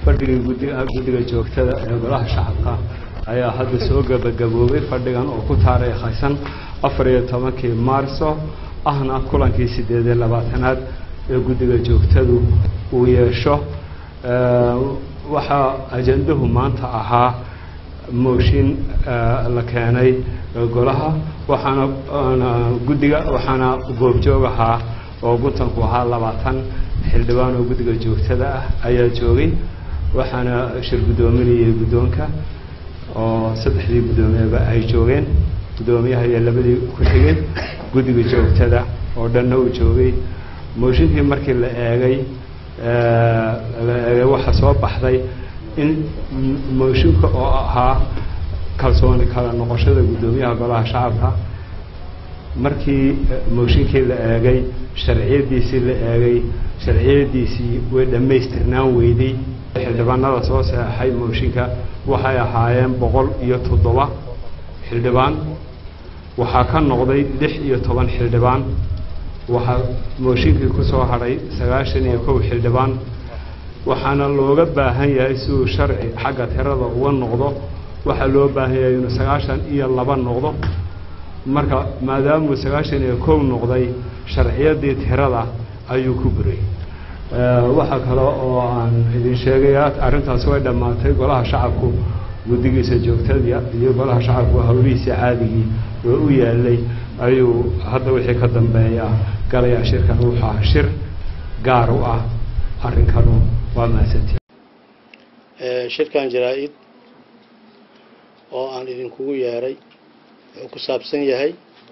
fadhigii guddiga guddiga joogtada ee golaha shacabka ayaa hadda soo gebagaboobay fadhigan oo ku taariikhaysan afar iyo tobankii maarso ahna kulankii siddeed iyo labaatanaad ee guddiga joogtadu uu yeesho waxaa ajandahu maanta ahaa mooshin la keenay golaha waxaana guddiga waxaana goobjoog ahaa oo guntanku ahaa labaatan xildhibaan oo guddiga joogtada ah ayaa joogay waxaana shir guddoominayay guddoonka oo saddexdii guddoomiyeba ay joogeen guddoomiyaha iyo labadii ku xigeen guddiga joogtada oo dhanna uu joogay mooshinkii markii la eegay la eegay waxaa soo baxday in mooshinka oo ahaa kalsooni kala noqoshada guddoomiyaha golaha shacabka markii mooshinkii la eegay sharciyadiisii la eegay sharciyadiisii way dhammaystirnaan weyday xildhibaanada soo saxeixay mooshinka waxay ahaayeen boqol iyo toddoba xildhibaan waxaa ka noqday lix iyo toban xildhibaan waxaa mooshinkii ku soo hadhay sagaashan iyo kow xildhibaan waxaana looga baahan yahay si uu sharci xagga tirada uga noqdo waxaa loo baahan yahay inuu sagaashan iyo laba noqdo marka maadaamuu sagaashan iyo kow noqday sharciyadii tirada ayuu ku buray waxaa kale oo aan idin sheegaya arrintaas way dhammaatay golaha shacabku guddigiisa joogtada iyo golaha shacabku hawlihiisa caadigii oo u yaalay ayuu hadda wixii ka dambeeya galayaa shirkan wuxuu ah shir gaar u ah arrinkanu waa mahadsantii shirkan jaraa-id oo aan idinkugu yeeray wuxuu ku saabsan yahay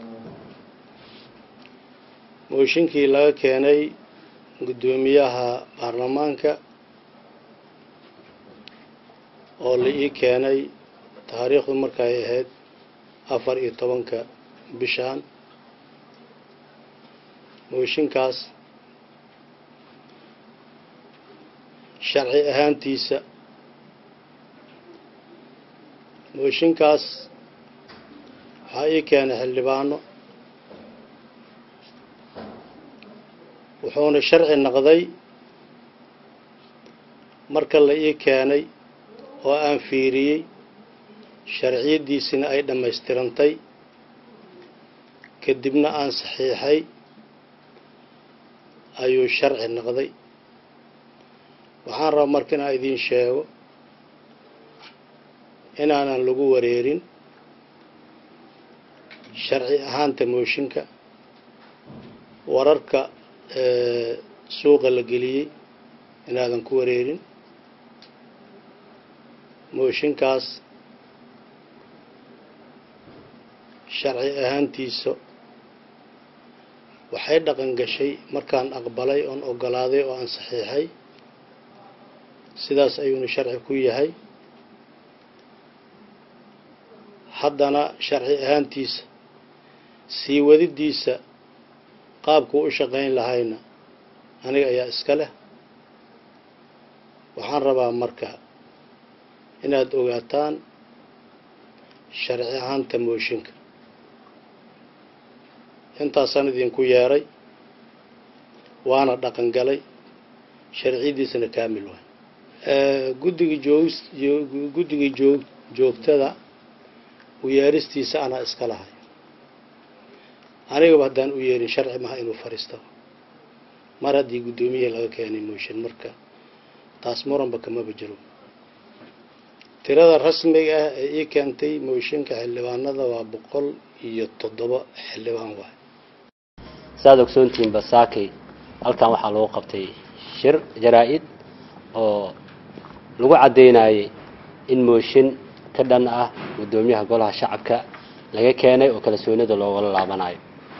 mooshinkii laga keenay guddoomiyaha baarlamaanka oo la ii keenay taariikhdu markay ahayd afar iyo tobanka bishaan mooshinkaas sharci ahaantiisa mooshinkaas waxaa ii keenay xildhibaano wuxuuna sharci noqday marka la ii keenay oo aan fiiriyey sharciyaddiisina ay dhammaystirantay kadibna aan saxiixay ayuu sharci noqday waxaan rabaa marka inaan idiin sheego inaanan lagu wareerin sharci ahaanta mooshinka wararka suuqa la geliyey inaadan ku wareerin mooshinkaas sharci ahaantiisa waxay dhaqan gashay markaan aqbalay oon ogolaaday oo aan saxiixay sidaas ayuuna sharci ku yahay haddana sharci ahaantiisa sii wadidiisa qaabkuu u shaqayn lahayna aniga ayaa iska leh waxaan rabaa marka inaad ogaataan sharci ahaanta mooshinka intaasaan idinku yeeray waana dhaqan galay sharciyadiisana kaamil waay guddiga joog guddiga joog joogtada u yeeristiisa anaa iska lahay anigaba haddaan u yeerin sharci maha inuu fariisto mar haddii guddoomiyaha laga keenay mooshin marka taas muranba kamaba jiro tirada rasmiga ah ee ii keentay mooshinka xildhibaanada waa boqol iyo toddoba xildhibaan waay saad ogsoontihiin basaakay halkan waxaa lagu qabtay shir jaraa-id oo lagu caddaynayay in mooshin ka dhan ah guddoomiyaha golaha shacabka laga keenay oo kalsoonida loogala laabanayo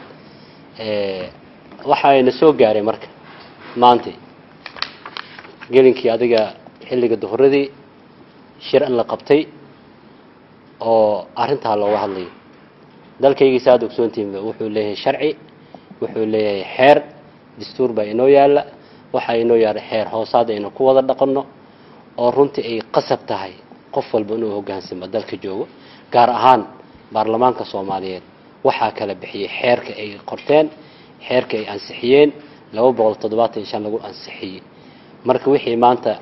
waxayna soo gaaray marka maanta gelinkii adiga xilliga duhuradii shir in la qabtay oo arrintaa looga hadlayo dalkaygii saad ogsoontihiinba wuxuu leeyahay sharci wuxuu leeyahay xeer dastuur baa inoo yaalla waxaa inoo yaala xeer hoosaad aynu ku wada dhaqanno oo runtii ay qasab tahay qof walba inuu hoggaansamo dalka joogo gaar ahaan baarlamaanka soomaaliyeed waxaa kala bixiyey xeerka ay qorteen xeerka ay ansixiyeen laba boqol toddobaatan iyo shan lagu ansixiyey marka wixii maanta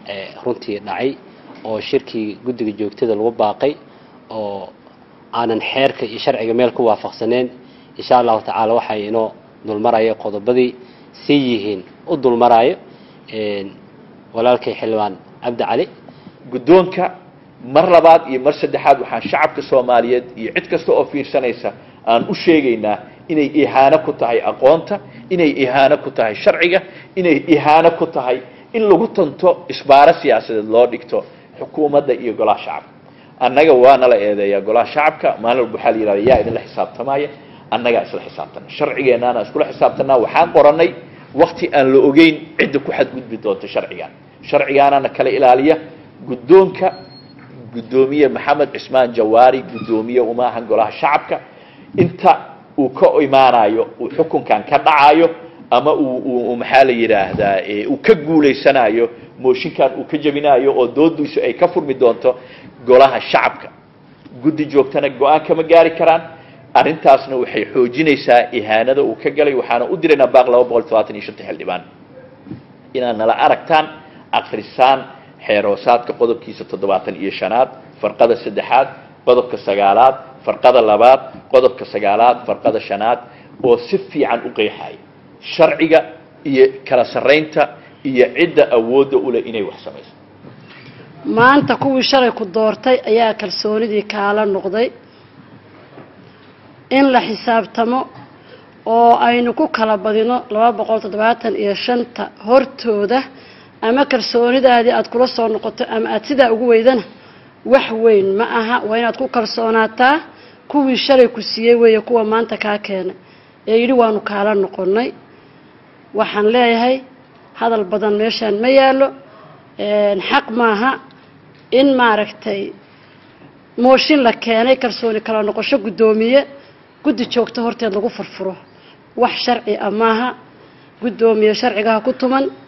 eh, runtii dhacay oo shirkii guddiga joogtada lagu baaqay oo aanan xeerka iyo sharciga meel ku waafaqsaneen insha allahu tacaala waxay inoo dulmaraya qodobadii sii yihiin u dulmarayo een, walaalkay xildhibaan cabdi cali guddoonka mar labaad iyo mar saddexaad waxaan shacabka soomaaliyeed iyo cid kasta oo fiirsanaysa aan u sheegaynaa inay ihaano ku tahay aqoonta inay ihaano ku tahay sharciga inay ihaano ku tahay in lagu tanto isbaaro siyaasadeed loo dhigto xukuumadda iyo golaha shacabka annaga waana la eedeeyaa golaha shacabka maalin walba waxaa la yidhahda yaa idinla xisaabtamaya annagaa isla xisaabtana sharcigeennaana iskula xisaabtanaa waxaan qorannay wakti aan la ogeyn cidda ku xadgudbi doonta sharcigan sharcigaanana kala ilaaliya guddoonka guddoomiye maxamed cismaan jawaari guddoomiye uma ahan golaha shacabka inta uu ka imaanayo uu xukunkan ka dhacayo ama uu uu maxaa la yidhaahdaa ee uu ka guulaysanayo mooshinkan uu ka jebinayo oo doodiisu ay ka furmi doonto golaha shacabka guddi joogtana go-aan kama gaari karaan arrintaasna waxay xoojinaysaa ihaanada uu ka galay waxaana u diraynaa baaq laba boqol todobaatan iyo shanta xildhibaan inaad nala aragtaan akrisaan xeeroosaadka qodobkiisa toddobaatan iyo shanaad farqada saddexaad qodobka sagaalaad farqada labaad qodobka sagaalaad farqada shanaad oo si fiican u qeexaya sharciga iyo kala sarraynta iyo cidda awoodda u leh inay wax samayso maanta kuwii shalay ku doortay ayaa kalsoonidii kaala noqday in la xisaabtamo oo aynu ku kala badino laba boqol toddobaatan iyo shanta hortooda ama kalsoonidaadii aada kula soo noqoto ama aada sidaa ugu weydana wax weyn ma aha waa inaad ku kalsoonaataa kuwii shalay ku siiyey weeye kuwa maanta kaa keenay ee yidhi waanu kaala noqonnay waxaan leeyahay hadal badan meeshaan ma yaallo xaq maaha in maaragtay mooshin la keenay kalsooni kala noqosho guddoomiye guddi joogto horteed lagu furfuro wax sharci ah maaha guddoomiye sharcigaha ku tuman